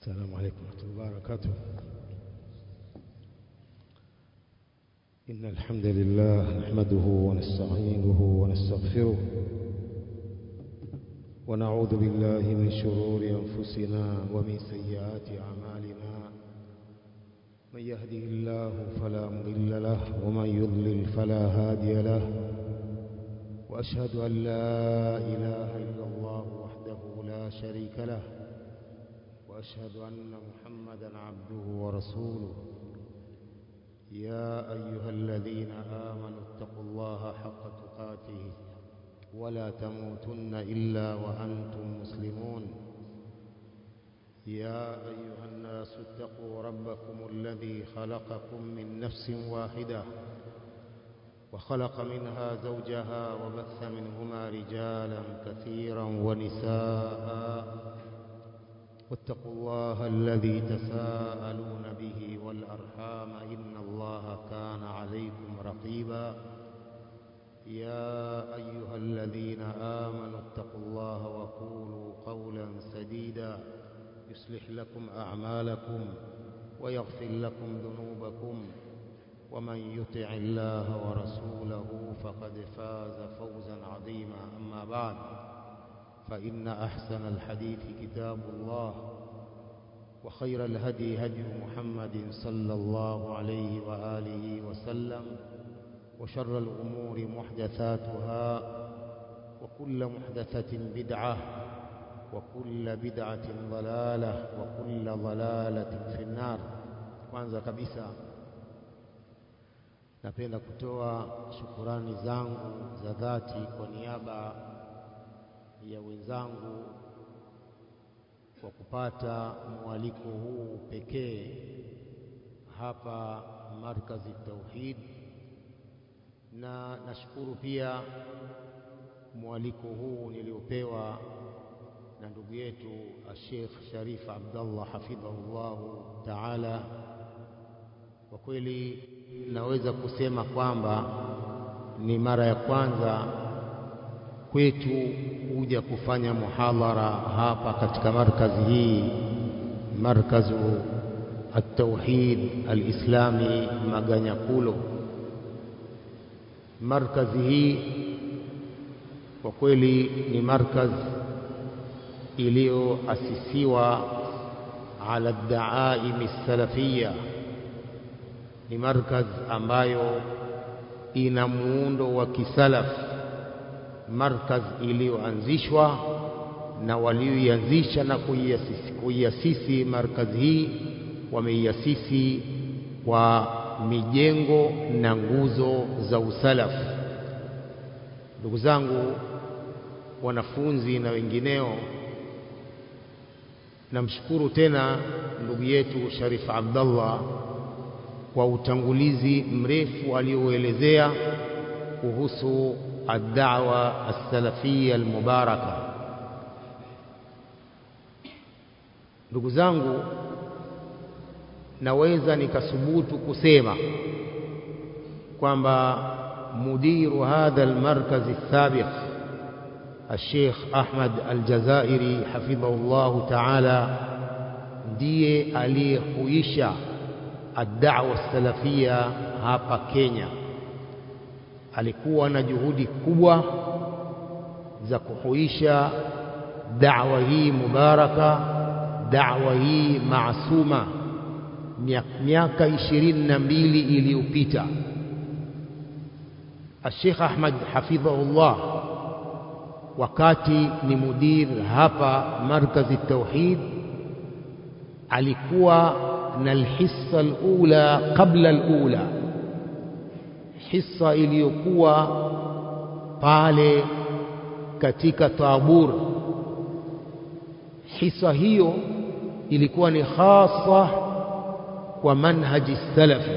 السلام عليكم ورحمة الله وبركاته إن الحمد لله نحمده ونستعينه ونستغفره ونعوذ بالله من شرور أنفسنا ومن سيئات أعمالنا من يهده الله فلا مضل له ومن يضلل فلا هادي له وأشهد أن لا إله إلا الله وحده لا شريك له وأشهد أن محمدا عبده ورسوله يا أيها الذين آمنوا اتقوا الله حق تقاته ولا تموتن إلا وأنتم مسلمون يا أيها الناس اتقوا ربكم الذي خلقكم من نفس واحدة وخلق منها زوجها وبث منهما رجالا كثيرا ونساء واتقوا الله الذي تساءلون به والأرحام إن الله كان عليكم رقيبا يا أيها الذين آمنوا اتقوا الله وقولوا قولا سديدا يصلح لكم أعمالكم ويغفر لكم ذنوبكم ومن يطع الله ورسوله فقد فاز فوزا عظيما أما بعد فإن أحسن الحديث كتاب الله وخير الهدي هدي محمد صلى الله عليه وآله وسلم وشر الأمور محدثاتها وكل محدثة بدعة وكل بدعة ضلالة وكل ضلالة في النار kwanza kabisa napenda kutoa shukurani zangu za dhati kwa niaba ya wenzangu kwa kupata mwaliko huu pekee hapa markazi Tauhid, na nashukuru pia mwaliko huu niliopewa na ndugu yetu Sheikh Sharif Abdallah hafidhahullahu taala. Kwa kweli naweza kusema kwamba ni mara ya kwanza kwetu kuja kufanya muhadhara hapa katika markazi hii, markazu at-tauhid al-islami Maganyakulo. Markazi hii kwa kweli ni markaz iliyoasisiwa ala daaimi salafia, ni markaz ambayo ina muundo wa kisalaf markaz iliyoanzishwa na walioianzisha na kuiasisi, kuiasisi markazi hii wameiasisi kwa mijengo na nguzo za usalafu. Ndugu zangu wanafunzi na wengineo, namshukuru tena ndugu yetu Sharif Abdallah kwa utangulizi mrefu aliyouelezea kuhusu الدعوة السلفية المباركة ndugu zangu naweza nikasubutu kusema kwamba mudiru hadha almarkaz السابق الشيخ أحمد الجزائري حفظه الله تعالى ndiye aliyehuisha الدعوة السلفية hapa Kenya alikuwa na juhudi kubwa za kuhuisha da'wa hii mubaraka, da'wa hii maasuma miaka ishirini na mbili iliyopita. Sheikh Ahmad hafidhahullah, wakati ni mudir hapa markazi Tauhid, alikuwa na alhissa alula qabla alula hisa iliyokuwa pale katika Tabur. Hisa hiyo ilikuwa ni hasa kwa manhaji salafi.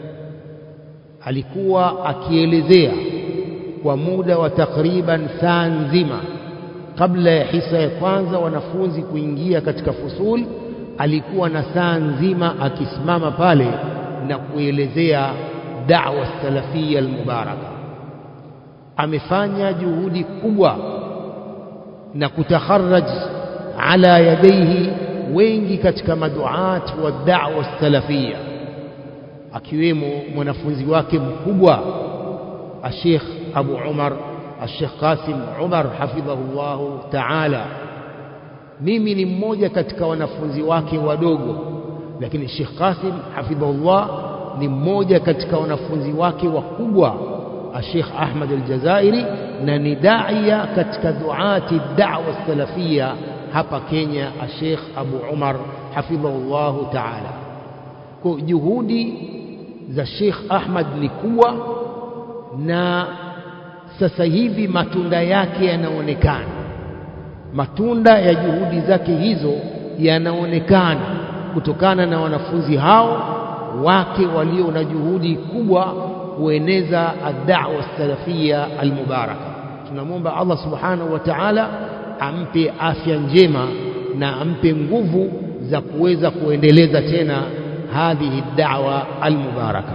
Alikuwa akielezea kwa muda wa takriban saa nzima kabla ya hisa ya kwanza wanafunzi kuingia katika fusul, alikuwa na saa nzima akisimama pale na kuelezea da'wa salafia almubaraka. Amefanya juhudi kubwa na kutakharaj ala yadaihi wengi katika maduat wa da'wa salafia akiwemo mwanafunzi wake mkubwa Sheikh Abu Umar Sheikh Qasim Umar hafidhahullahu ta'ala mimi ni mmoja katika wanafunzi wake wadogo lakini Sheikh Qasim hafidhahullah ni mmoja katika wanafunzi wake wakubwa Sheikh Ahmad al-Jazairi na ni daia katika duati da'wa salafia hapa Kenya Sheikh Abu Umar hafidhahullahu ta'ala kwa juhudi za Sheikh Ahmad ni kubwa na sasa hivi matunda yake yanaonekana matunda ya juhudi zake hizo yanaonekana kutokana na wanafunzi hao wake walio na juhudi kubwa kueneza ad-da'wa salafia al-mubaraka tunamwomba Allah subhanahu wa ta'ala ampe afya njema na ampe nguvu za kuweza kuendeleza tena hadhihi da'wa al-mubaraka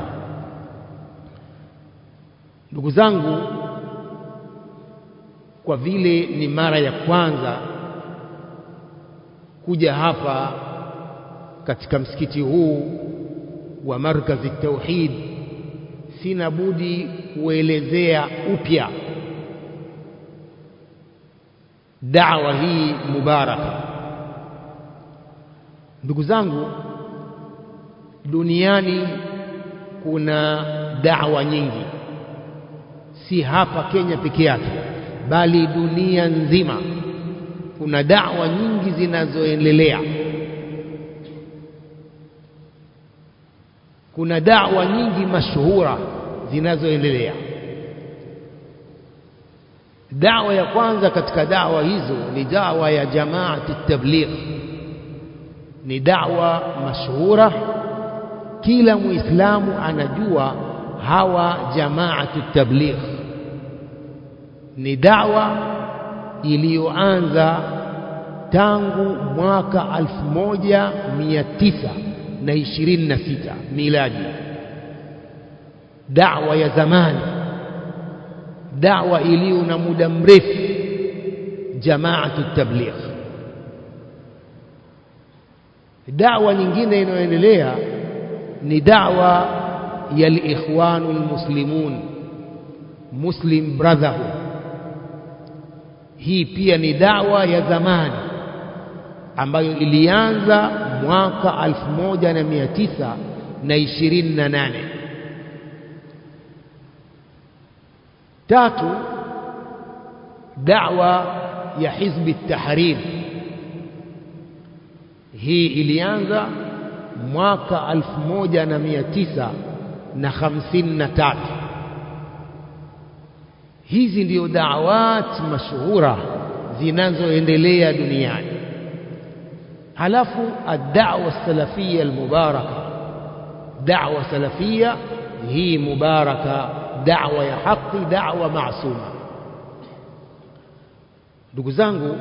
ndugu zangu kwa vile ni mara ya kwanza kuja hapa katika msikiti huu wa markazi tauhid sina budi kuelezea upya da'wa hii mubaraka ndugu zangu duniani kuna da'wa nyingi si hapa Kenya peke yake bali dunia nzima kuna da'wa nyingi zinazoendelea kuna da'wa nyingi mashuhura zinazoendelea da'wa ya kwanza katika da'wa hizo ni da'wa ya jamaati tabligh ni da'wa mashuhura kila muislamu anajua hawa jamaatu tabligh ni da'wa iliyoanza tangu mwaka 1926 miladi da'wa ya zamani da'wa iliyo na muda mrefu jamaatu tabligh da'wa nyingine inayoendelea ni da'wa ya al-ikhwanul muslimun muslim brotherhood hii pia ni dawa ya zamani ambayo ilianza mwaka 1928 tatu dawa ya hizbi tahrir hii ilianza mwaka 1953 hizi ndio da'awat mashuhura zinazoendelea duniani halafu ad-da'wa salafia al-mubaraka da'wa salafia hii mubaraka da'wa ya haki da'wa maasuma ndugu zangu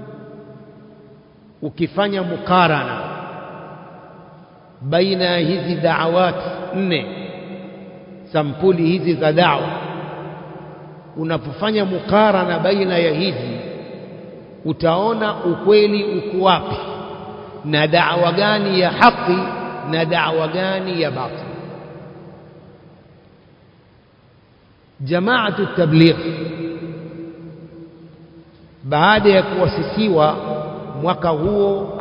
ukifanya mukarana baina ya hizi da'awat nne sampuli hizi za da'wa unapofanya mukarana baina ya hizi utaona ukweli uko wapi na da'wa gani ya haki na da'wa gani ya batil jamaatu tabligh baada ya kuasisiwa mwaka huo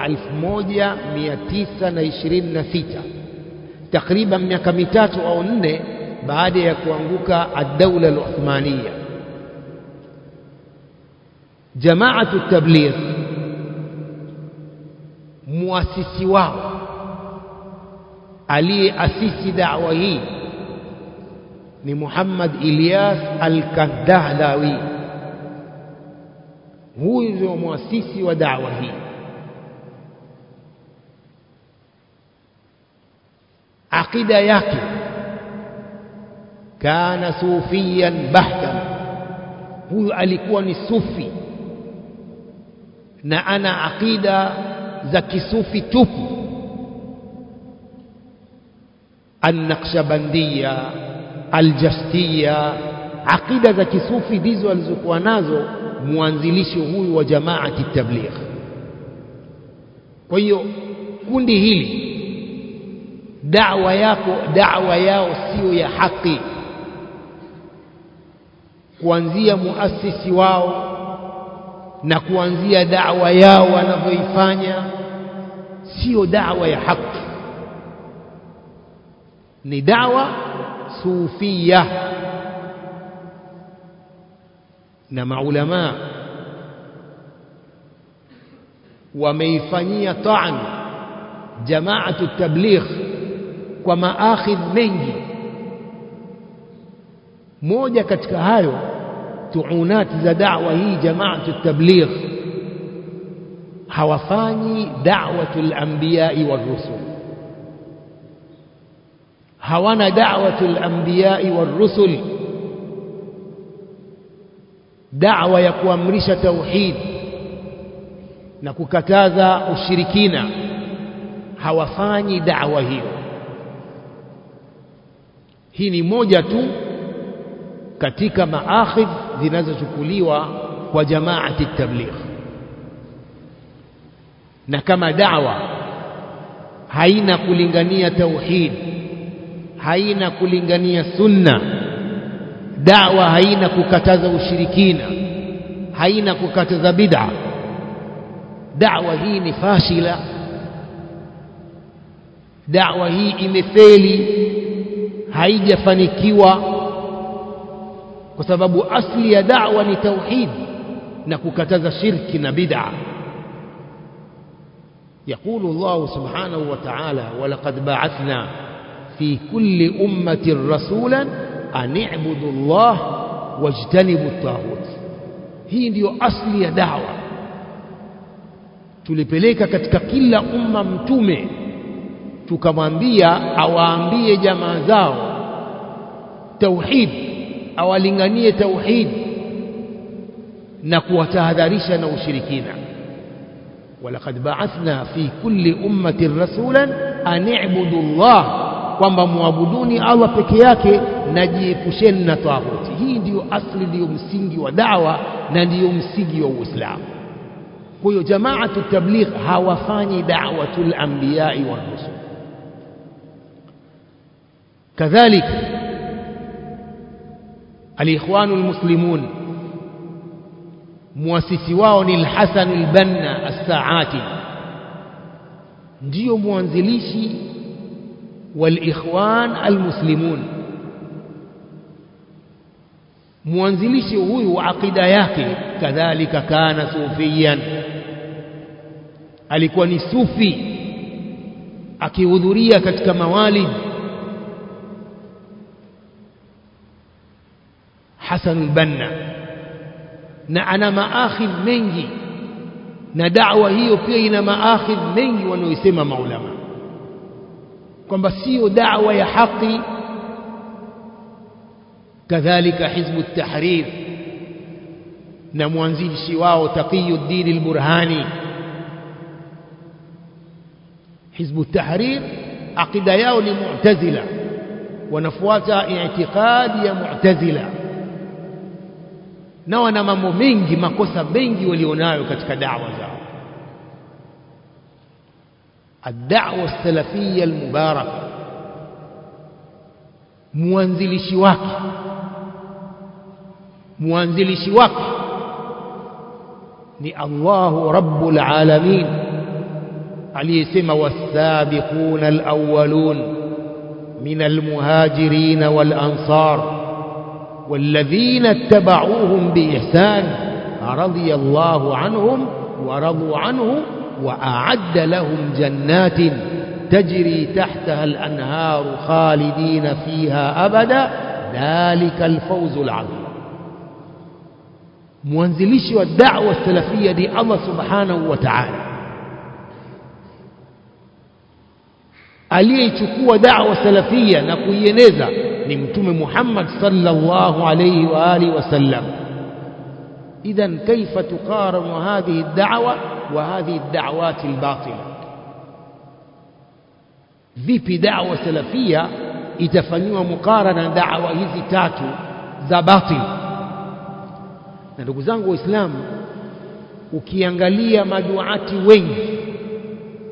1926 takriban miaka mitatu au nne baada ya kuanguka ad-daula al-Uthmaniya jamaatu tabligh muasisi wao aliyeasisi da'wa hii ni Muhammad Ilyas al-Kandahlawi huyu ndio muasisi wa da'wa hii aqida yake kana sufiyan bahtan huyu alikuwa ni sufi na ana aqida za kisufi tupu an-naqshbandiyya al-jastiyya aqida za kisufi ndizo alizokuwa nazo mwanzilishi huyu wa jamaati tabligh kwa hiyo kundi hili da'wa yako da'wa yao sio ya haki kuanzia muasisi wao na kuanzia da'wa yao wanavyoifanya sio da'wa ya haki ni da'wa sufia na maulama wameifanyia ta'an jamaatu tabligh kwa maakhidh mengi moja katika hayo tuunati za da'wa hii jamaatu tabligh hawafanyi da'watul anbiya'i war-rusul hawana da'watul anbiya'i war-rusul da'wa ya kuamrisha tauhid na kukataza ushirikina hawafanyi da'wa hiyo hii ni moja tu katika maakhidh zinazochukuliwa kwa jamaati tabligh na kama da'wa haina kulingania tauhid haina kulingania sunna da'wa haina kukataza ushirikina haina kukataza bid'a da'wa hii ni fashila da'wa hii imefeli haijafanikiwa kwa sababu asli ya da'wa ni tauhid na kukataza shirki na bid'a يقول الله سبحانه وتعالى ولقد بعثنا في كل أمة رسولا أن اعبدوا الله واجتنبوا الطاغوت hii ndiyo asli ya dawa tulipeleka katika kila umma mtume tukamwambia awaambie jamaa zao tauhid awalinganie tauhid na kuwatahadharisha na ushirikina walaqad ba'athna fi kulli ummatin rasulan an i'budu Allah kwamba muabuduni Allah peke yake na jiepusheni na tawhuti hii ndiyo asli ndiyo msingi wa dawa na ndiyo msingi wa Uislamu kwa hiyo jamaatu tabligh hawafanyi da'watul anbiya'i wa rusul كذلك الإخوان المسلمون muasisi wao ni Al-Hasan al-Banna as-Saati ndio mwanzilishi wal-Ikhwan al-Muslimun mwanzilishi huyu wa akida yake kadhalika kana sufiyan alikuwa ni sufi akihudhuria katika mawalid Hasan al-Banna na ana maakhidh mengi na da'wa hiyo pia ina maakhidh mengi wanaoisema maulama kwamba sio da'wa ya haki kadhalika hizbu tahrir na mwanzilishi wao Taqiyuddin al-Burhani hizbu tahrir aqida yao ni mu'tazila wanafuata i'tiqadi ya mu'tazila na wana mambo mengi makosa mengi walionayo katika da'wa zao ad-da'wa as-salafiyya al-mubaraka mwanzilishi wake mwanzilishi wake ni Allahu rabbul alamin aliyesema was-sabiquna al-awwalun min al-muhajirin wal-ansar والذين اتبعوهم بإحسان رضي الله عنهم ورضوا عنه وأعد لهم جنات تجري تحتها الأنهار خالدين فيها أبدا ذلك الفوز العظيم mwanzilishi wa da'wa salafia ni Allah subhanahu wa ta'ala aliyeichukua da'wa salafia na kuieneza ni mtume Muhammad sallallahu alayhi wa alihi wasallam idhan kaifa tuqaranu hadhihi ad-da'wa wa hadhihi ad-da'wat al-batila vipi da'wa salafia itafanywa mukarana na da'wa hizi tatu za batil na ndugu zangu waislamu ukiangalia maduati wengi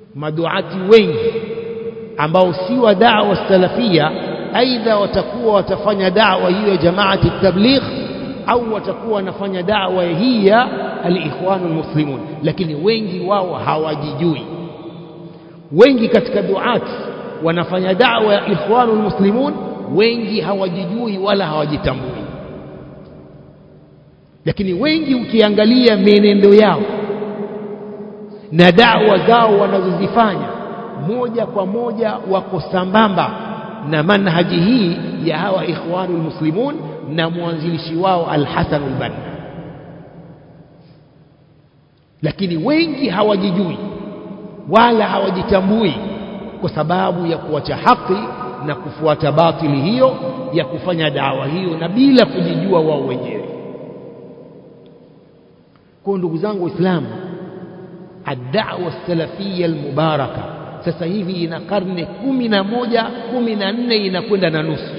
maduati wengi ambao si wa da'wa salafia aidha watakuwa watafanya da'wa hiyo ya jamaati tabligh au watakuwa wanafanya da'wa hii ya al-ikhwanul muslimun lakini wengi wao hawajijui wengi katika duati wanafanya da'wa ya ikhwanul muslimun wengi hawajijui wala hawajitambui lakini wengi ukiangalia mienendo yao na da'wa zao wanazozifanya moja kwa moja wako sambamba na manhaji hii ya hawa ikhwanul muslimun na mwanzilishi wao al-Hasan al-Banna lakini wengi hawajijui wala hawajitambui kwa sababu ya kuacha haki na kufuata batili hiyo ya kufanya dawa hiyo na bila kujijua wao wenyewe kwa ndugu zangu waislamu ad-da'wa salafiyya al-mubaraka sasa hivi ina karne kumi na moja kumi na nne inakwenda na nusu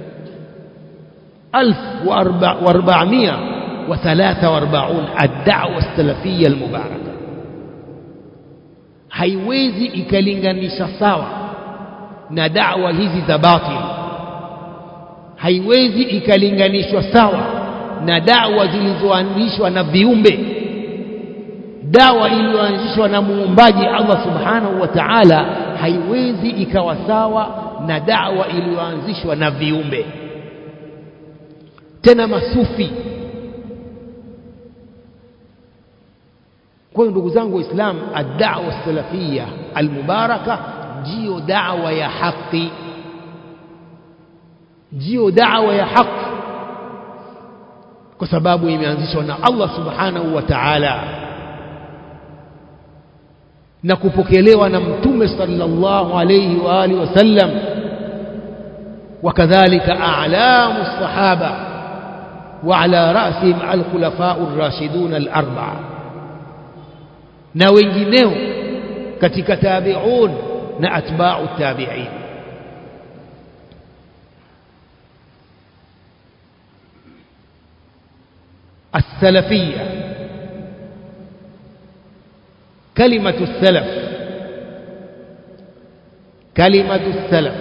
alf wa arba'amia wa thalatha wa arba'un ad-da'wa salafiyya al-mubaraka haiwezi ikalinganisha sawa na da'wa hizi za batil haiwezi ikalinganishwa sawa na da'wa zilizoanzishwa na viumbe dawa iliyoanzishwa na muumbaji Allah subhanahu wa ta'ala haiwezi ikawa sawa na dawa iliyoanzishwa na viumbe tena masufi kwa hiyo ndugu zangu waislamu ad-da'wa salafia al-mubaraka ndio da'wa ya haki ndio da'wa ya haki kwa sababu imeanzishwa na Allah subhanahu wa ta'ala na kupokelewa na mtume sallallahu alayhi wa alihi wasallam وكذلك أعلام الصحابة وعلى رأسهم الخلفاء الراشدون الأربعة na wengineo katika tabi'un na atba'u tabi'in السلفيه كلمة السلف كلمة السلف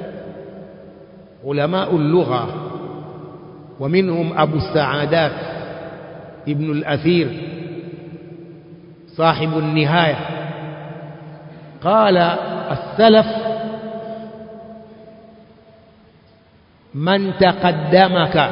علماء اللغة ومنهم أبو السعادات ابن الأثير صاحب النهاية قال السلف من تقدمك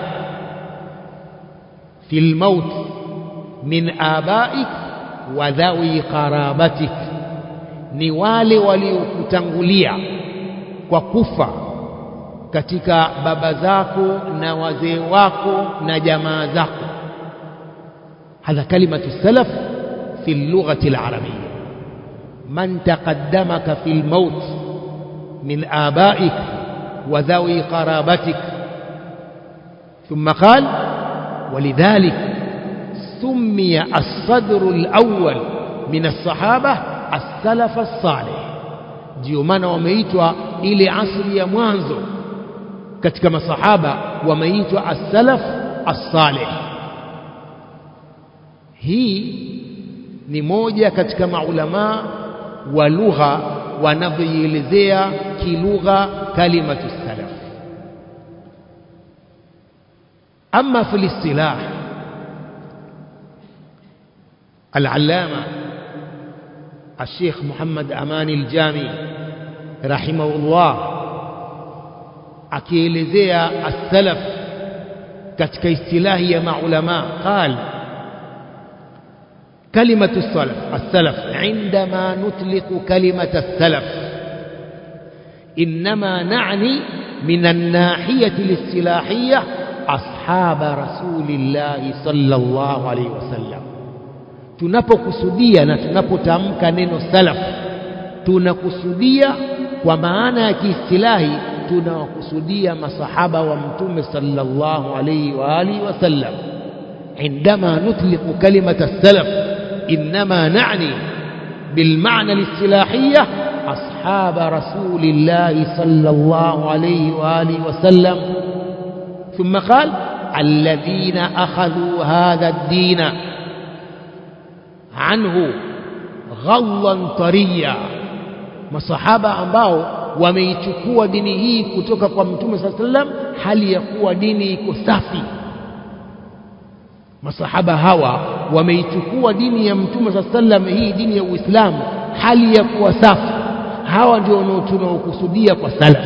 في الموت من آبائك wadhawi qarabatik ni wale waliokutangulia kwa kufa katika baba zako na wazee wako na jamaa zako hadha kalimatu salaf fi lughati alarabiyya man taqaddamaka fi almaut min abaik wa dhawi qarabatik thumma qala ولذلك سمي الصدر الأول من الصحابة السلف الصالح ndio maana wameitwa ile asri ya mwanzo katika masahaba wameitwa as-salaf as-salih hii ni moja katika maulama wa lugha wanavyoielezea kilugha kalimatu salaf ama fi istilah العلامة الشيخ محمد أمان الجامي رحمه الله akielezea as-salaf katika istilahi ya maulama qal kalimatu as-salaf as-salaf عندما نطلق كلمة السلف إنما نعني من الناحية الاصطلاحية أصحاب رسول الله صلى الله عليه وسلم tunapokusudia na tunapotamka neno salaf tunakusudia kwa maana ya kiistilahi tunawakusudia masahaba wa mtume sallallahu alayhi wa alihi wasallam عندما نطلق كلمة السلف إنما نعني بالمعنى الاصطلاحية أصحاب رسول الله صلى الله عليه وآله وسلم ثم قال الذين أخذوا هذا الدين عنه غضا طريا masahaba ambao wameichukua dini hii kutoka kwa mtume saa sallam hali ya kuwa dini iko safi masahaba hawa wameichukua dini ya mtume saa sallam hii dini ya uislamu hali ya kuwa safi hawa ndio tunaokusudia kwa salaf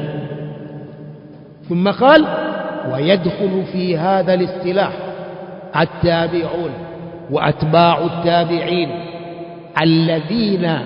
ثم قال ويدخل في هذا الاصطلاح التابعون وأتباع التابعين الذين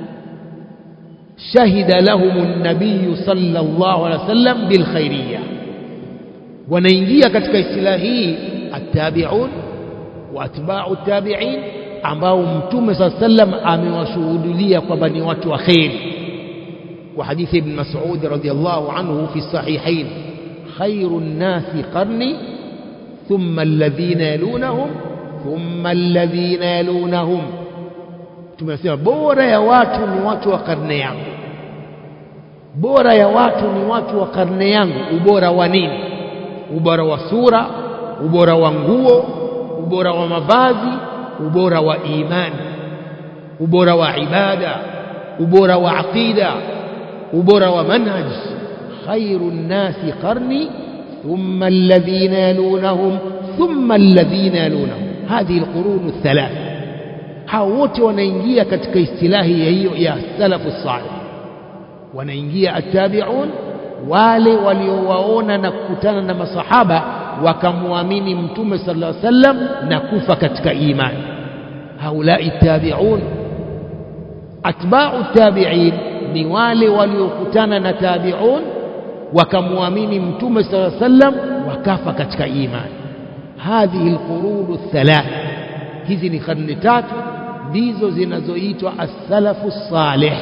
شهد لهم النبي صلى الله عليه وسلم بالخيرية ونينجيا katika istilahi hii التابعون وأتباع التابعين ambao mtume saa sallam amewashuhudulia kwamba ni watu wa kheri وحديث ابن مسعود رضي الله عنه في الصحيحين خير الناس قرني ثم الذين يلونهم ثم الذين يلونهم tumesema bora ya watu ni watu wa karne yangu bora ya watu ni watu wa karne yangu ubora wa nini ubora wa sura ubora wa nguo ubora wa mavazi ubora wa imani ubora wa ibada ubora wa aqida ubora wa manhaj khairu nnasi qarni thumma alladhina yalunahum thumma alladhina yalunahum hadhihi alqurun althalath hao wote wanaingia katika istilahi ya hiyo ya salafu salih wanaingia attabi'un wale waliowaona na kukutana na masahaba wakamwamini mtume sallallahu alaihi wasallam na kufa katika imani haulai tabi'un atba'u tabi'in ni wale waliokutana na tabi'un wakamwamini mtume sallallahu alaihi wasallam wakafa katika imani hadhihi alqurun thalath hizi ni karne tatu ndizo zinazoitwa as-salafu salih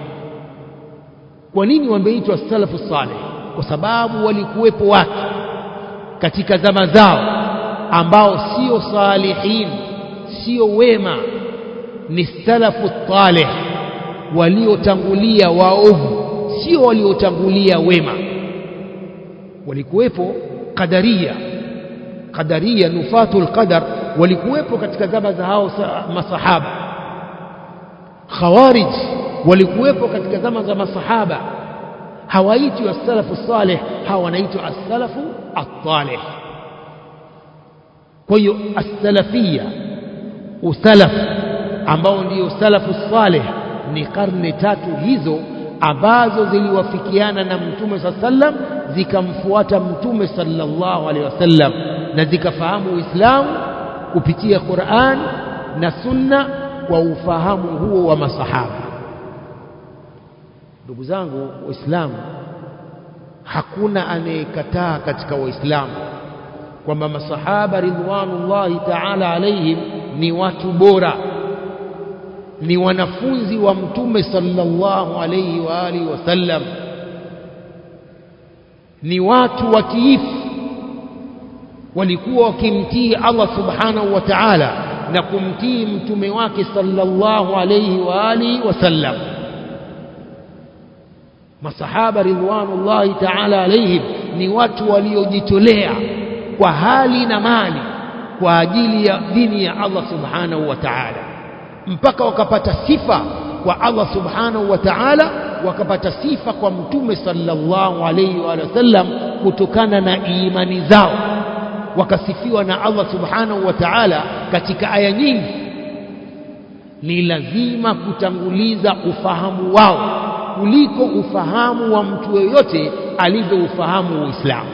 kwa nini wameitwa as-salafu salih kwa sababu walikuwepo watu katika zama zao ambao sio salihin sio wema ni salafu talih waliotangulia waovu sio waliotangulia wema walikuwepo qadaria qadaria nufatul qadar walikuwepo katika zama za hao masahaba khawarij walikuwepo katika zama za masahaba hawaitwi as-salafu salih hawa wanaitwa as-salafu at-talih kwa hiyo as-salafia usalaf ambao ndio salafu salih ni karne tatu hizo ambazo ziliwafikiana na mtume saa sallam zikamfuata mtume sallallahu alaihi wasallam na zikafahamu Uislamu kupitia Qur'an na Sunna kwa ufahamu huo wa masahaba. Ndugu zangu Waislamu, hakuna anayekataa katika Waislamu kwamba masahaba ridwanullahi ta'ala alaihim ni watu bora ni wanafunzi wa mtume sallallahu alayhi wa alihi wasallam ni watu watiifu walikuwa wakimtii Allah subhanahu wa ta'ala na kumtii mtume wake sallallahu alayhi wa alihi wasallam masahaba ridwanullahi ta'ala alayhim ni watu waliojitolea kwa hali na mali kwa ajili ya dini ya Allah subhanahu wa ta'ala mpaka wakapata sifa kwa Allah subhanahu wa ta'ala wakapata sifa kwa mtume sallallahu alayhi wa sallam kutokana na imani zao wakasifiwa na Allah subhanahu wa ta'ala katika aya nyingi ni lazima kutanguliza ufahamu wao kuliko ufahamu wa mtu yoyote alivyoufahamu Uislamu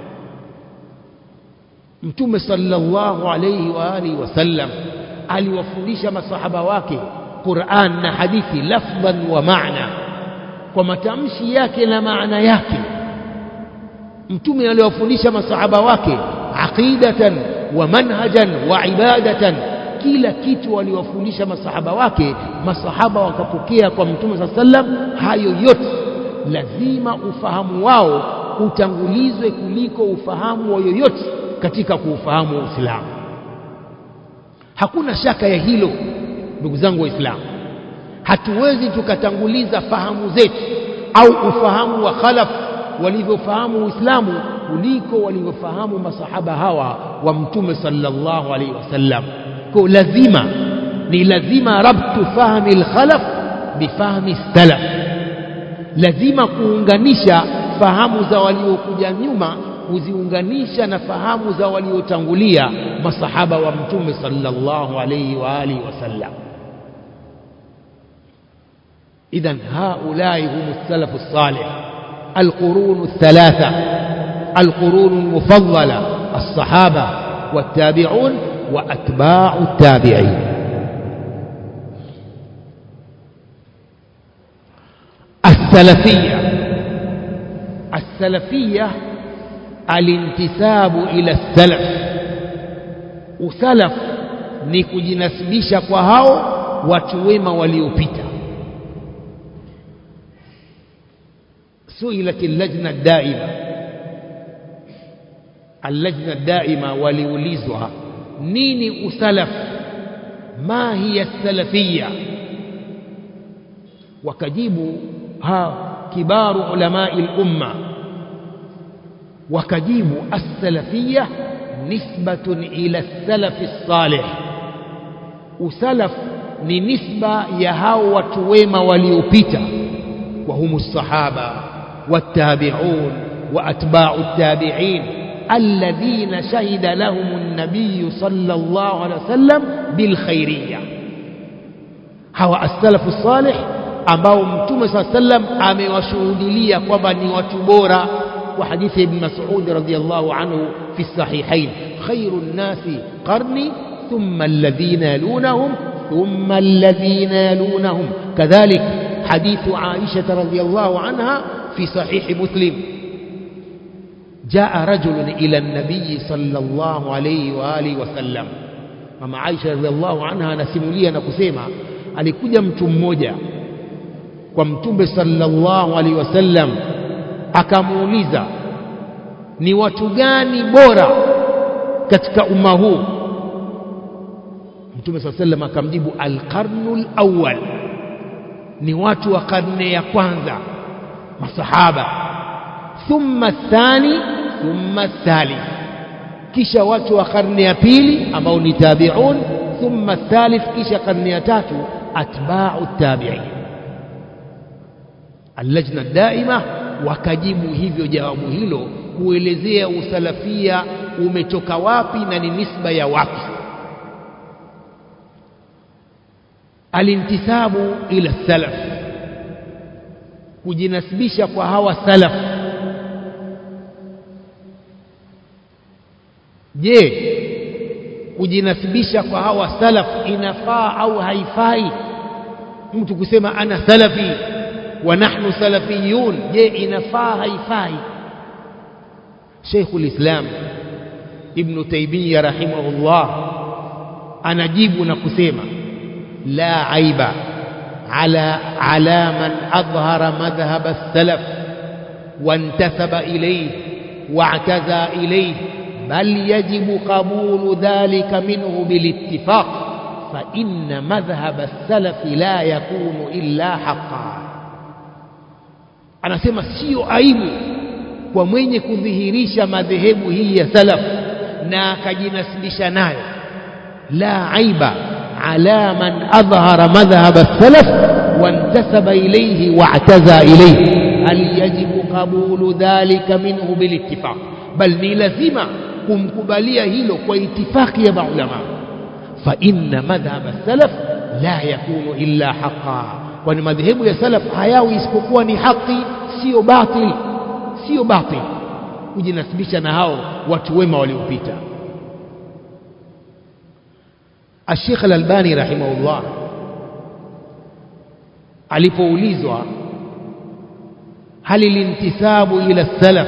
mtume sallallahu alayhi wa alihi wasallam aliwafundisha masahaba wake Qur'an na hadithi lafdhan wa maana kwa matamshi yake na maana yake mtume aliwafundisha masahaba wake aqidatan wa manhajan wa ibadatan kila kitu waliwafundisha masahaba wake masahaba wakapokea kwa mtume saa sallam hayo yote lazima ufahamu wao utangulizwe kuliko ufahamu wa yoyote katika kuufahamu Uislamu hakuna shaka ya hilo ndugu zangu waislamu hatuwezi tukatanguliza fahamu zetu au ufahamu wa khalaf walivyofahamu Uislamu kuliko walivyofahamu masahaba hawa wa mtume sallallahu alaihi wasallam kwa lazima ni lazima rabtu fahmi al-khalaf bifahmi salaf lazima kuunganisha fahamu za waliokuja nyuma kuziunganisha na fahamu za waliotangulia masahaba wa mtume sallallahu alayhi wa alihi wasallam idhan haulai hum salafu salih alqurun thalatha alqurun almufaddala الصحابة والتابعون وأتباع التابعين السلفية السلفية الانتساب إلى السلف usalaf ni kujinasibisha kwa hao watu wema waliopita suilat allajna daima allajna daima waliulizwa nini usalaf ma hiya salafia wakajibu ha kibaru ulamai lumma wakajibu as-salafiyya nisbatun ila as-salafi salih usalaf ni nisba ya hao watu wema waliopita wa humu sahaba wattabi'un wa atba'u at-tabi'in alladhina shahida lahum an-nabiy sallallahu alayhi wasallam bil khairiyya hawa as-salafu salih ambao mtume sallallahu alayhi wasallam amewashuhudilia kwamba ni watu bora وحديث ابن مسعود رضي الله عنه في الصحيحين خير الناس قرني ثم الذين يلونهم ثم الذين يلونهم كذلك حديث عائشة رضي الله عنها في صحيح مسلم جاء رجل إلى النبي صلى الله عليه وآله وسلم mama Aisha radhiallahu anha anasimulia na kusema alikuja mtu mmoja kwa mtume sallallahu alaihi wasallam akamuuliza ni watu gani bora katika umma huu mtume saa sallam akamjibu alqarnu lawal ni watu wa karne ya kwanza masahaba thumma thani thumma thalith kisha watu wa karne ya pili ambao ni tabiun thumma thalith kisha karne ya tatu atba'u tabi'in allajna daima wakajibu hivyo jawabu hilo kuelezea usalafia umetoka wapi na ni nisba ya wapi alintisabu ila salaf kujinasibisha kwa hawa salaf je kujinasibisha kwa hawa salaf inafaa au haifai mtu kusema ana salafi wa nahnu salafiyun je inafaa haifai Sheikhul Islam Ibn Taymiyyah rahimahullah anajibu na kusema la aiba ala ala man adhhara madhhab as-salaf وانتسب إليه واعتزى إليه بل يجب قبول ذلك منه بالاتفاق فإن مذهب السلف لا يكون إلا حقا anasema sio aibu kwa mwenye kudhihirisha madhehebu hii ya salaf na akajinasibisha nayo la aiba ala man adhhara madhhab as-salaf wantasaba ilayhi wa'taza ilayhi hal yajibu qabulu dhalika minhu bilittifaq bal ni lazima kumkubalia hilo kwa itifaki ya maulama fa inna madhhab as-salaf la yakunu illa haqqan kwani madhehebu ya salaf hayawi isipokuwa ni haki sio batil sio batil kujinasibisha na hao watu wema waliopita Sheikh Al-Albani rahimahullah alipoulizwa hal alintisabu ila salaf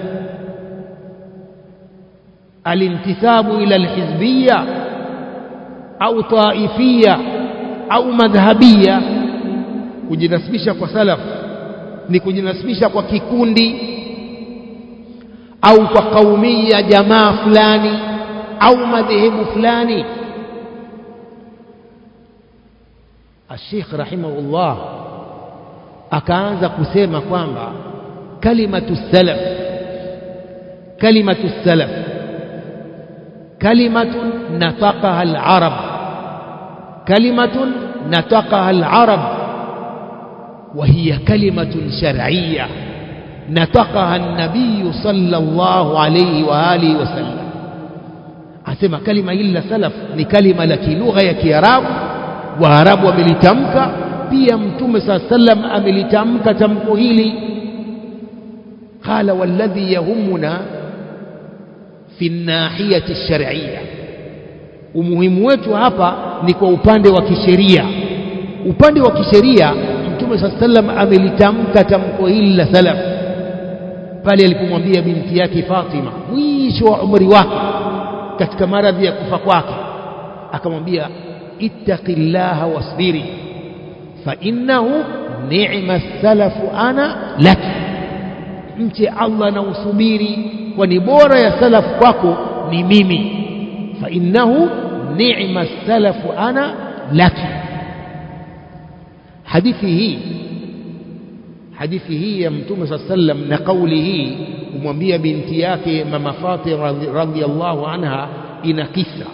alintisabu ila alhizbiyya au taifiyya au madhhabiyya kujinasibisha kwa salaf ni kujinasibisha kwa kikundi au kwa kaumia jamaa fulani au madhehebu fulani Sheikh rahimahullah akaanza kusema kwamba kalimatu salaf kalimatu salaf kalimatun nataqaha al-arab kalimatun nataqaha al-arab وهي كلمة شرعية نطقها النبي صلى الله عليه وآله وسلم asema kalima hili la salaf ni kalima la kilugha ya kiarabu waarabu wamelitamka pia mtume saa sallam amelitamka tamko hili qala walladhi yahumuna fi nahiyati lshar'iyya umuhimu wetu hapa ni kwa upande wa kisheria upande wa kisheria mtume saa sallam amelitamka tamko hili la salaf pale alipomwambia binti yake Fatima mwisho wa umri wake katika maradhi ya kufa kwake akamwambia ittaqillaha wasbiri fa innahu ni'ma salafu ana laki mche Allah na usubiri kwani bora ya salafu kwako ni mimi fa innahu ni'ma salafu ana laki hadithi hii hadithi hii ya mtume saa sallam na kauli hii kumwambia binti yake mama Fatima radhiallahu anha ina kisa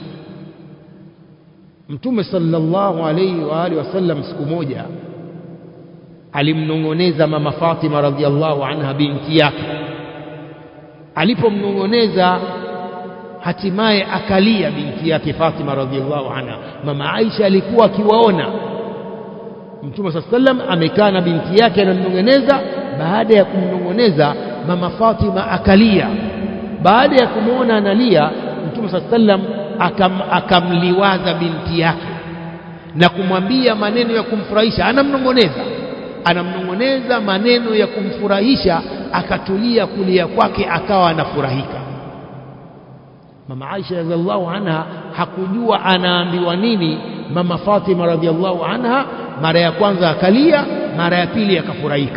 mtume sallallahu alayhi wa alihi wasallam siku moja alimnong'oneza mama Fatima radhiallahu anha binti yake alipomnong'oneza hatimaye akalia binti yake Fatima radhiallahu anha mama Aisha alikuwa akiwaona Mtume saa sallam amekaa na binti yake anamnong'oneza. Baada ya kumnong'oneza, mama Fatima akalia. Baada ya kumwona analia, Mtume saa sallam akam, akamliwaza binti yake na kumwambia maneno ya kumfurahisha. Anamnong'oneza, anamnong'oneza maneno ya kumfurahisha, akatulia kulia kwake, akawa anafurahika. Mama Aisha radhiallahu anha hakujua anaambiwa nini mama Fatima radhiallahu anha mara ya kwanza akalia, mara ya pili akafurahika.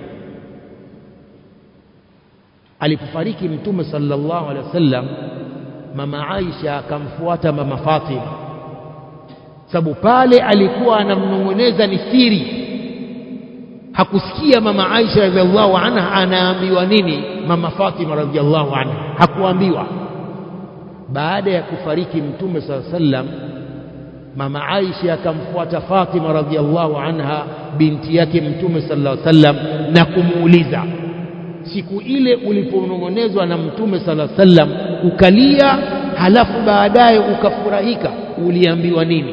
Alipofariki Mtume sallallahu alaihi wasallam, mama Aisha akamfuata mama Fatima, sababu pale alikuwa anamnong'oneza ni siri, hakusikia mama Aisha radhiallahu anha anaambiwa nini mama Fatima radhiallahu anha, hakuambiwa. Baada ya kufariki Mtume sallallahu alaihi wasallam mama Aisha akamfuata Fatima radhiallahu anha binti yake Mtume sallallahu alaihi wasallam na kumuuliza, siku ile uliponong'onezwa na Mtume sallallahu alaihi wasallam ukalia, halafu baadaye ukafurahika, uliambiwa nini?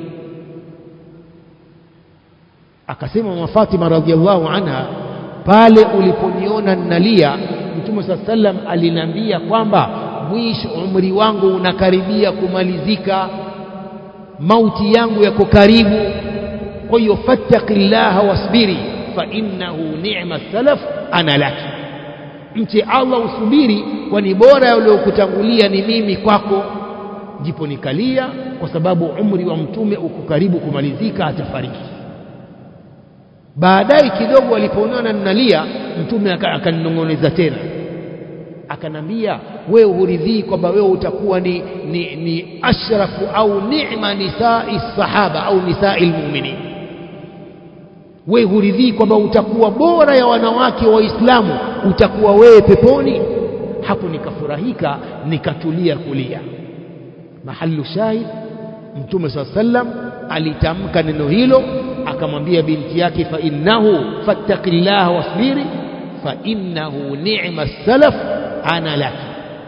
Akasema mama Fatima radhiallahu anha, pale uliponiona ninalia, Mtume sallallahu alaihi wasallam aliniambia kwamba mwisho umri wangu unakaribia kumalizika mauti yangu yako karibu. Kwa hiyo fattaqillaha wasbiri fa innahu ni'ma salaf ana laki, mche Allah usubiri, kwani bora uliokutangulia ni mimi kwako. Ndipo nikalia kwa sababu umri wa mtume uko karibu kumalizika, atafariki. Baadaye kidogo alipoonana ninalia, mtume akaninong'oneza tena akanambia wewe huridhii kwamba wewe utakuwa ni, ni, ni ashrafu au ni'ma nisai sahaba au nisai lmuminin, wewe huridhii kwamba utakuwa bora ya wanawake Waislamu, utakuwa wewe peponi. Hapo nikafurahika nikatulia kulia. Mahalu shahid, Mtume saa sallam alitamka neno hilo, akamwambia binti yake, fa innahu fattaqillaha wasbiri fa innahu ni'ma salaf ana laki.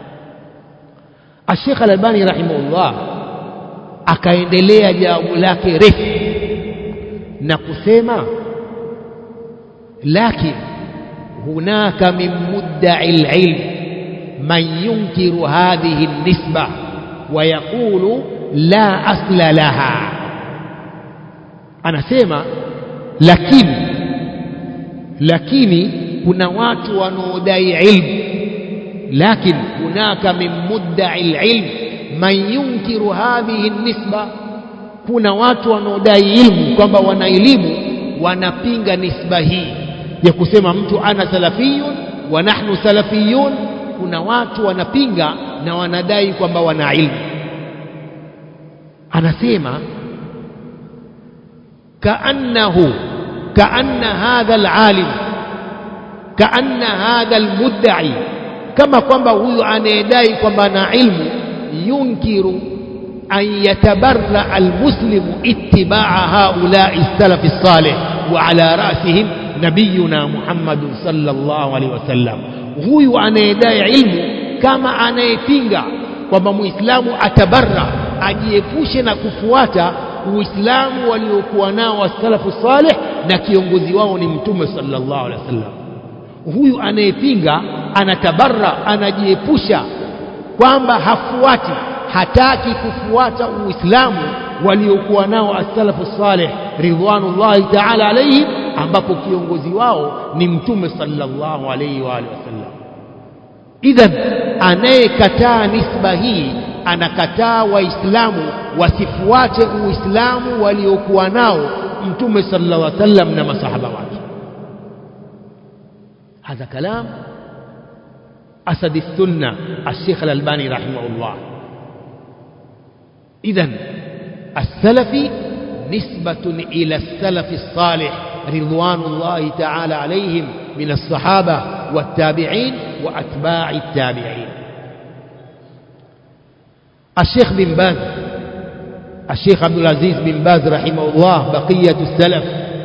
Ashekh Al-Albani rahimahullah akaendelea jawabu lake refu na kusema, lakin hunaka min mudda'i al-ilm man yunkiru hadhihi an-nisba wa yaqulu la asla laha. Anasema lakini lakini kuna watu wanaodai ilmu lakin hunaka min mudda'i alilm man yunkiru hadhihi nisba, kuna watu wanaodai ilmu kwamba wana elimu wanapinga nisba hii ya kusema mtu ana salafiyun wa nahnu salafiyun. Kuna watu wanapinga na wanadai kwamba wana ilmu. Anasema kaannahu kaanna hadha alalim kaanna hadha almudda'i kama kwamba huyu anayedai kwamba ana ilmu yunkiru an yatabarra almuslimu ittibaa haulai salafi salih, وعلى رأسهم نبينا محمد صلى الله عليه وسلم huyu anayedai ilmu kama anayepinga kwamba muislamu atabarra ajiepushe na kufuata uislamu waliokuwa nao wasalafu saleh na kiongozi wao ni mtume sallallahu alaihi wasallam huyu anayepinga anatabarra anajiepusha kwamba hafuati hataki kufuata uislamu waliokuwa nao as-salafu salih ridwanullahi ta'ala alayhim ambapo kiongozi wao ni mtume sallallahu alayhi wa alihi wasallam idhan anayekataa nisba hii anakataa waislamu wasifuate uislamu waliokuwa nao mtume sallallahu alayhi wasallam na masahaba wake هذا كلام أسد السنة الشيخ الألباني رحمه الله إذا السلفي نسبة إلى السلف الصالح رضوان الله تعالى عليهم من الصحابة والتابعين وأتباع التابعين الشيخ بن باز الشيخ عبد العزيز بن باز رحمه الله بقية السلف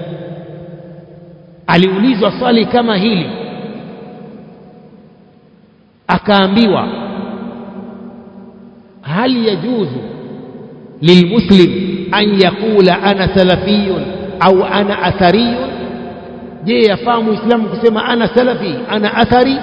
aliulizwa swali kama hili akaambiwa hal yajuzu lilmuslim an yaqula ana salafiyun au ana athariyun je yafaa muislamu kusema ana salafi ana athari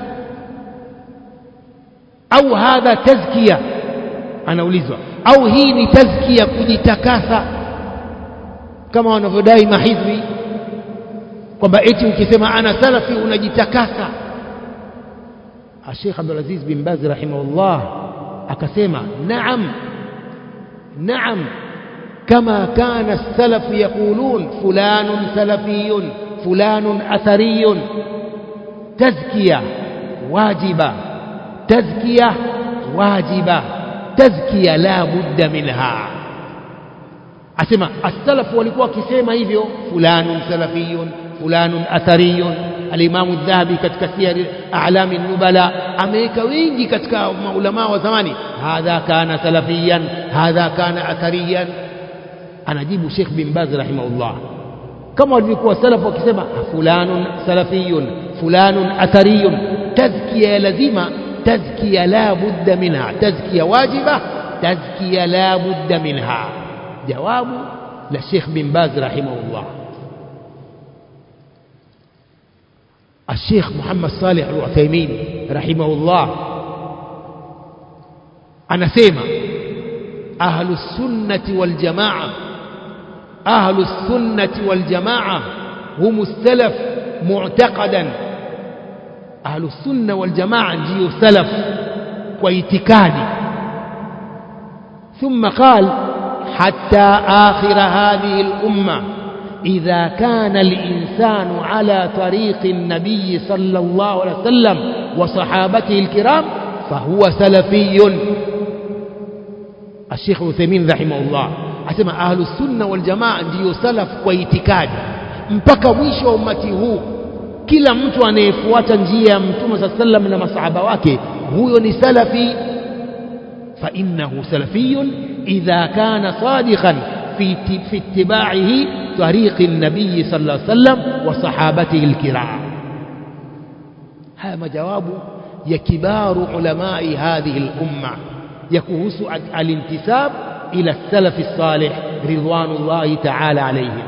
au hadha tazkia anaulizwa au hii ni tazkia kujitakasa kama wanavyodai mahizbi kwamba eti ukisema ana salafi unajitakasa Sheikh Abdul Aziz bin Baz rahimahullah akasema naam naam kama kana as-salaf yaqulun fulanun salafiyun fulanun athariyun tazkiya wajiba tazkiya wajiba tazkiya la budda minha asema as-salaf walikuwa wakisema hivyo fulanun salafiyun fulanun athariyun alimamu dhahabi katika siyari a'lami nubala ameweka wengi katika maulama wa zamani hadha kana salafiyan hadha kana athariyan anajibu Sheikh bin Baz rahimahullah kama walivyokuwa salaf wakisema fulanun salafiyun fulanun athariyun tazkiya lazima tazkiya la budda minha tazkiya wajiba tazkiya la budda minha jawabu la Sheikh bin Baz rahimahullah الشيخ محمد صالح العثيمين رحمه الله anasema ahlu sunnati wal jamaa ahlu sunnati wal jamaa hum salaf mu'taqadan ahlu sunna wal jamaa ndio salaf kwa itikadi ثم قال حتى آخر هذه الأمة إذا كان الإنسان على طريق النبي صلى الله عليه وسلم وصحابته الكرام فهو سلفي الشيخ عثيمين رحمه الله asema ahlu sunna wal jamaa ndiyo salaf kwa itikadi mpaka mwisho wa umati huu kila mtu anayefuata njia ya mtume saa sallam na masahaba wake huyo ni salafi fa innahu salafiyun idha kana sadiqan fi fi ittiba'ihi طريق النبي صلى الله عليه وسلم وصحابته الكرام هذا مجواب يا كبار علماء هذه الأمة يكوس الانتساب إلى السلف الصالح رضوان الله تعالى عليهم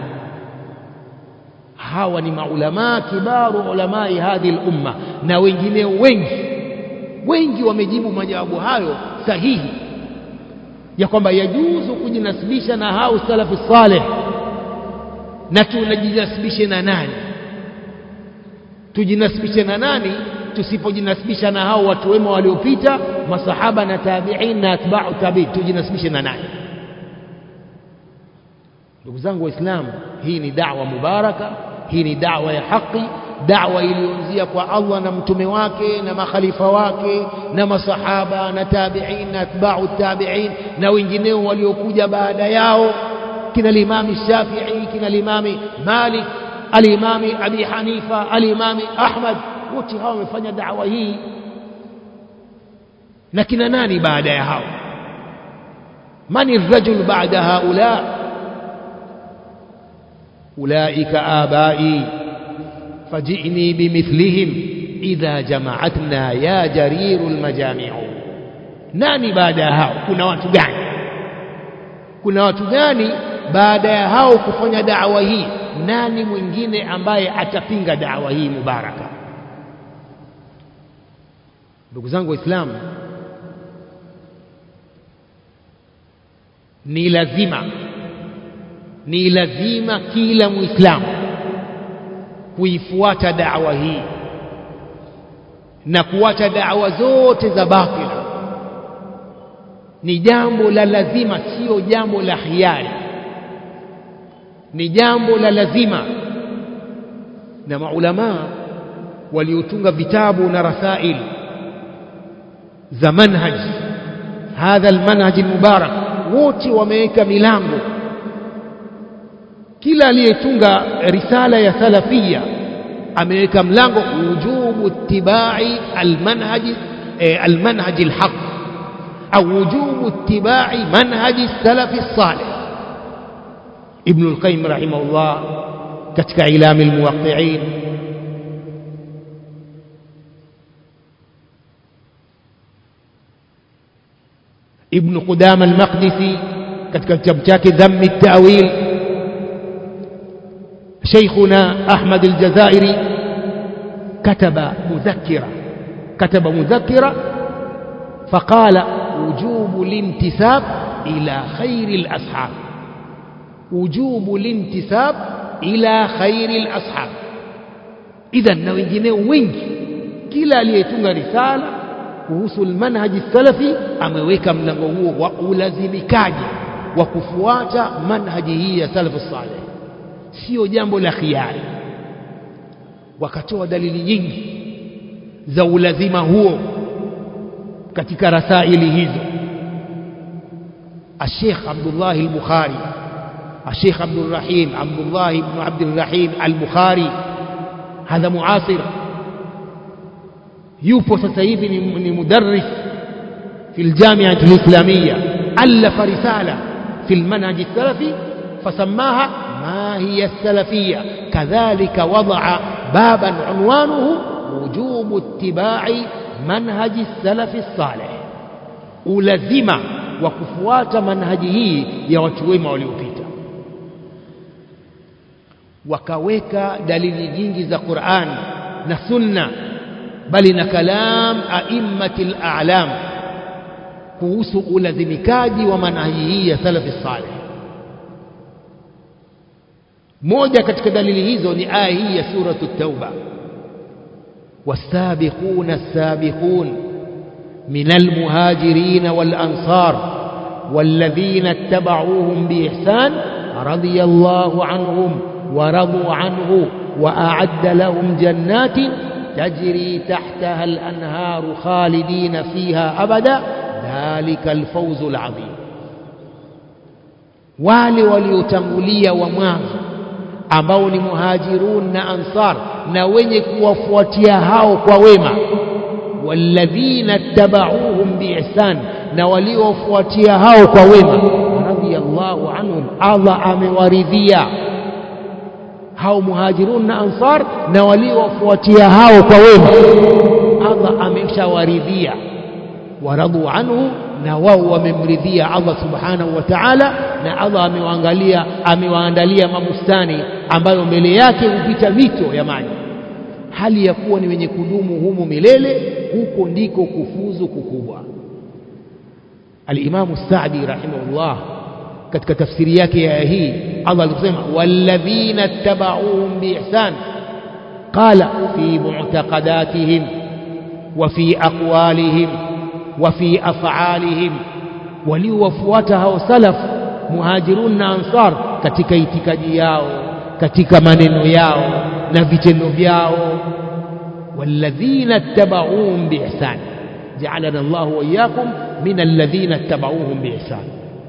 hawa ni maulamaa kibaru ulamai hadhi lumma na wengineo wengi wengi wamejibu majawabu hayo sahihi ya kwamba yajuzu kujinasibisha na hao salafu saleh na tunajinasibishe na nani tujinasibishe na nani tusipojinasibisha na hao watu wema waliopita masahaba na tabi'in na atba'u tabi'in tujinasibishe na nani ndugu zangu waislamu hii ni da'wa mubaraka hii ni da'wa ya haki da'wa iliyoanzia kwa Allah na mtume wake na makhalifa wake na masahaba na tabi'in na atba'u tabi'in na wengineo waliokuja baada yao kina limami Shafi'i kina limami Malik alimami Abi Hanifa alimami Ahmad wote hao wamefanya da'wa hii na kina nani baada ya hao mani rajul baada haula ulaika abai faji'ni bimithlihim idha jama'atna ya jariru lmajamiu nani baada ya hao kuna watu gani kuna watu gani baada ya hao kufanya da'wa hii nani mwingine ambaye atapinga da'wa hii mubaraka ndugu zangu waislamu ni lazima ni lazima kila muislamu kuifuata da'wa hii na kuacha da'wa zote za batila ni jambo la lazima sio jambo la hiari ni jambo la lazima na maulamaa waliotunga vitabu na rasail za manhaj hadha almanhaj almubarak wote wameweka milango kila aliyetunga risala ya salafia ameweka mlango wujubu ittibai almanhaj almanhaj alhaq au wujubu ittibai manhaji salafi salih ibn alqayyim rahimahullah katika ilami almuwaqqi'in ابن قدام المقدسي katika kitabu chake dhammi at-ta'wil شيخنا أحمد الجزائري كتب مذكرة كتب مذكرة فقال وجوب الانتساب إلى خير الأصحاب وجوب الانتساب إلى خير الأصحاب إذا na wengineo wengi kila aliyetunga risala kuhusu almanhaji salafi ameweka mlango huo wa ulazimikaji wa kufuata manhaji hii ya salafu saleh sio jambo la khiari wakatoa dalili nyingi za ulazima huo katika rasaili hizo الشيخ عبد الله البخاري الشيخ عبد الرحيم عبد الله بن عبد الرحيم البخاري هذا معاصر yupo sasa hivi ni, ni mudarris في الجامعة الإسلامية ألف رسالة في المنهج السلفي فسماها ما هي السلفية كذلك وضع بابا عنوانه وجوب اتباع منهج السلف الصالح ulazima wa kufuata manhaji hii ya watu wema waliopita wakaweka dalili nyingi za Qur'an na Sunna bali na kalam aimmatil a'lam kuhusu ulazimikaji wa manhaji hii ya salafi salih moja katika dalili hizo ni aya hii ya suratu tauba والسابقون السابقون من المهاجرين والأنصار والذين اتبعوهم بإحسان رضي الله عنهم ورضوا عنه وأعد لهم جنات تجري تحتها الأنهار خالدين فيها أبدا ذلك الفوز العظيم wale waliotangulia wa mwanzo ambao ni muhajirun na ansar na wenye kuwafuatia hao kwa wema walladhina tabauhum biihsan na waliofuatia hao kwa wema radiyallahu anhum Allah amewaridhia hao muhajirun na ansar na waliofuatia hao kwa wema Allah ameshawaridhia waradu anhu na wao wamemridhia Allah subhanahu wa ta'ala na Allah amewaangalia amewaandalia mabustani ambayo mbele yake hupita mito ya maji hali ya kuwa ni wenye kudumu humu milele huko ndiko kufuzu kukubwa Al-Imam Sa'di rahimahullah katika tafsiri yake ya hii Allah alisema walladhina tabauhum biihsan qala fi mu'taqadatihim wa fi aqwalihim wa fi af'alihim waliowafuata hao salaf muhajirun na ansar katika itikadi yao katika maneno yao na vitendo vyao والذين اتبعوهم بإحسان جعلنا الله وإياكم من الذين اتبعوهم بإحسان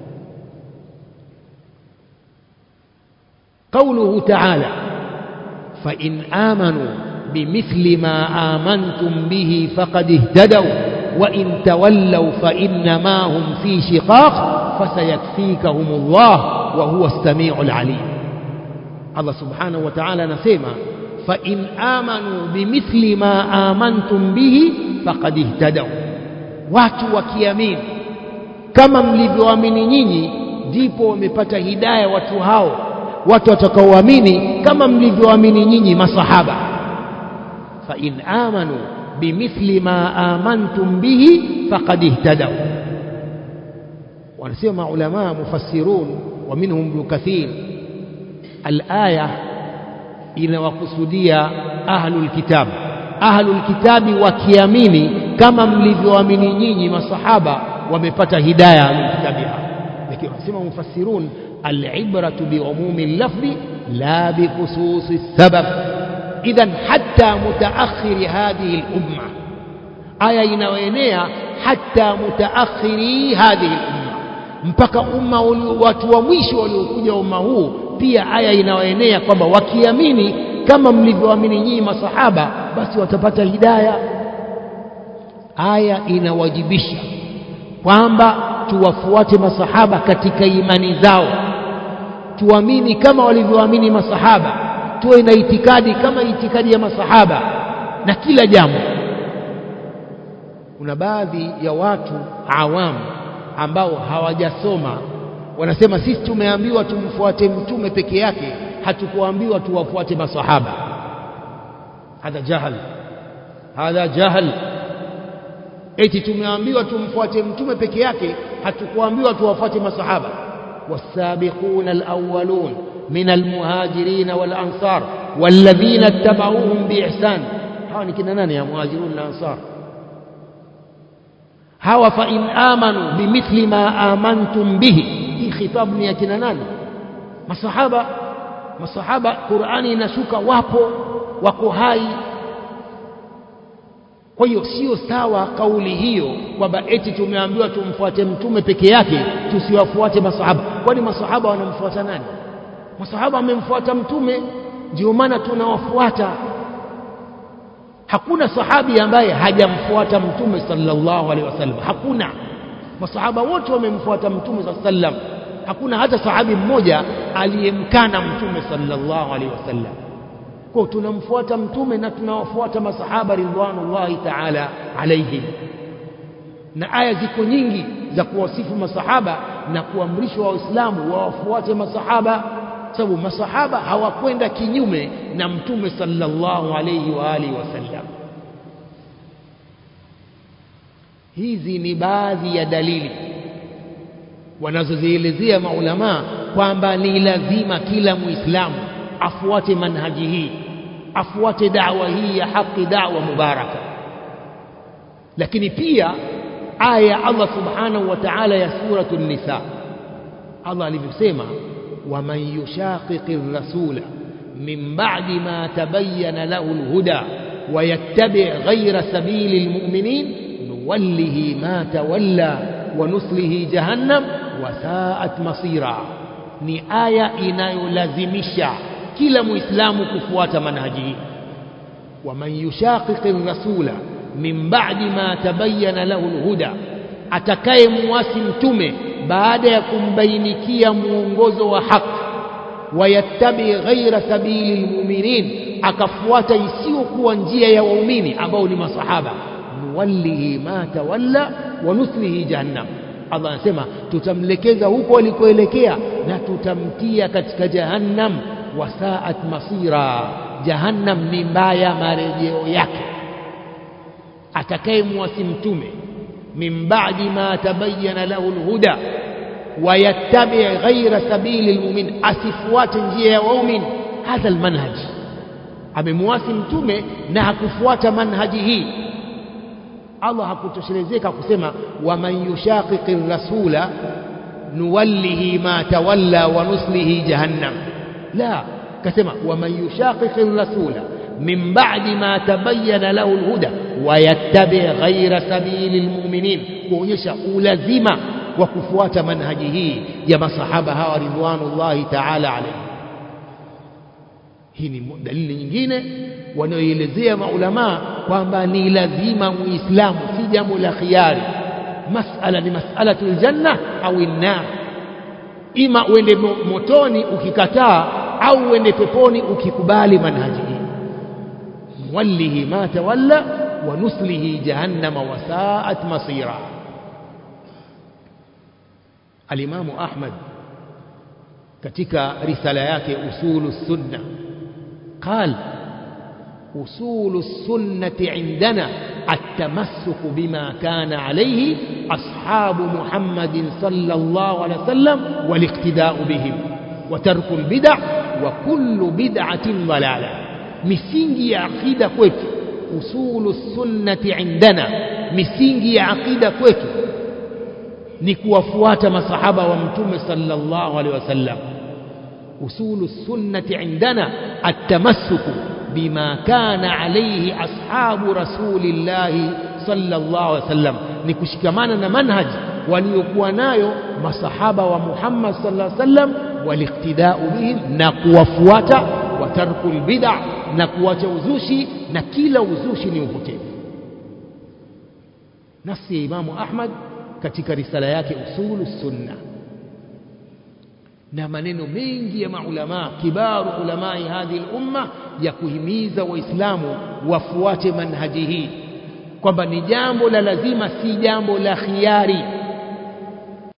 قوله تعالى فإن آمنوا بمثل ما آمنتم به فقد اهتدوا وإن تولوا فإنما هم في شقاق فسيكفيكهم الله وهو السميع العليم Allah subhanahu wa ta'ala anasema fa in amanu bimithli ma amantum bihi faqad ihtadaw watu wakiamini kama mlivyoamini nyinyi ndipo wamepata hidaya watu hao watu watakaoamini kama mlivyoamini nyinyi masahaba fa in amanu bimithli ma amantum bihi faqad ihtadaw wanasema ulama mufassirun wa minhum ibn kathir al-aya inawakusudia ahlul kitab ahlul kitabi wakiamini kama mlivyoamini nyinyi masahaba wamepata hidayah ahlul kitabi lakini wanasema mufassirun al-ibratu bi umumi al-lafzi la bi khususi sabab idhan hatta mutaakhir hadhihi al-umma aya inayoenea hatta mutaakhiri hadhihi al-umma mpaka umma watu wa mwisho waliokuja umma huu pia aya inayoenea kwamba wakiamini kama mlivyoamini nyinyi masahaba basi watapata hidaya aya inawajibisha kwamba tuwafuate masahaba katika imani zao tuamini kama walivyoamini masahaba tuwe na itikadi kama itikadi ya masahaba na kila jambo kuna baadhi ya watu awamu ambao hawajasoma wanasema sisi tumeambiwa tumfuate mtume peke yake hatukuambiwa tuwafuate masahaba hadha jahal hadha jahal eti tumeambiwa tumfuate mtume peke yake hatukuambiwa tuwafuate masahaba والسابقون الأولون من المهاجرين والأنصار والذين اتبعوهم بإحسان hawa ni kina nani ya muhajirun na ansar hawa fa in amanu bimithli ma amantum bihi hii khitabu ni ya kina nani masahaba masahaba Qur'ani inashuka wapo wako hai kwa hiyo sio sawa kauli hiyo kwamba eti tumeambiwa tumfuate mtume peke yake tusiwafuate masahaba kwani masahaba wanamfuata nani masahaba wamemfuata mtume ndio maana tunawafuata hakuna sahabi ambaye hajamfuata mtume sallallahu alaihi wasallam hakuna masahaba wote wamemfuata mtume sallallahu alaihi wasallam hakuna hata sahabi mmoja aliyemkana mtume sallallahu alaihi wasallam kwa tunamfuata mtume na tunawafuata masahaba ridwanullahi ta'ala alaihim na aya ziko nyingi za kuwasifu masahaba na kuamrishwa waislamu wawafuate masahaba sababu masahaba hawakwenda kinyume na mtume sallallahu alayhi wa alihi wasallam hizi ni baadhi ya dalili wanazozielezea maulama kwamba ni lazima kila muislamu afuate manhaji hii afuate dawa hii ya haki dawa mubaraka lakini pia aya ya Allah subhanahu wa ta'ala ya suratu nisa Allah alivyosema ومن يشاقق الرسول من بعد ما تبين له الهدى ويتبع غير سبيل المؤمنين نوله ما تولى ونصله جهنم وساءت مصيرا ni aya inayolazimisha kila muislamu kufuata manhaji hii waman yushaqiqi rasula min ba'di ma tabayyana lahu alhuda atakaye muasi mtume baada ya kumbainikia muongozo wa haki wayattabi ghaira sabili lmuminin akafuata isiyokuwa njia ya waumini ambao ni masahaba nuwallihi ma tawalla wa nuslihi jahannam Allah anasema tutamlekeza huko alikoelekea na tutamtia katika jahannam wasaat masira jahannam ni mbaya marejeo yake atakayemwasi mtume من بعد ما تبين له الهدى ويتبع غير سبيل المؤمن asifuate njia ya waumini hadha almanhaj amemwasi mtume na hakufuata manhaji hii Allah hakutoshelezeka kusema waman yushaqiqi rasula nuwallihi ma tawalla wa nuslihi jahannam la kasema waman yushaqiqi rasula من بعد ما تبين له الهدى ويتبع غير سبيل المؤمنين kuonyesha ulazima wa kufuata manhaji hii ya masahaba hawa ridwanullahi ta'ala alayhi hii ni dalili nyingine wanaoelezea maulama kwamba ni lazima muislamu si jambo la khiari masala ni masalatul janna au nar ima uende motoni ukikataa au uende peponi ukikubali manhaji hii nuwallihi ma tawalla wa nuslihi jahannama wasaat masira alimamu ahmad katika risala yake usulu sunna qal usulu sunnati indana التمسك بما كان عليه أصحاب محمد صلى الله عليه وسلم والاقتداء بهم وترك البدع وكل بدعة ضلالة misingi ya aqida kwetu usulu sunnati indana misingi ya aqida kwetu ni kuwafuata masahaba wa mtume sallallahu alaihi wasallam usulu sunnati indana atamassuku bima kana alayhi ashabu rasulillahi sallallahu alaihi wasallam ni kushikamana na manhaji waliokuwa nayo masahaba wa Muhammad sallallahu alaihi wasallam waliktidau bihim na kuwafuata wa tarkul bid'a na kuacha uzushi na kila uzushi ni upotevu nafsi ya Imamu Ahmad katika risala yake usulu sunna na maneno mengi ya maulama kibaru ulamai hadhi umma ya kuhimiza waislamu wafuate manhaji hii kwamba ni jambo la lazima si jambo la khiari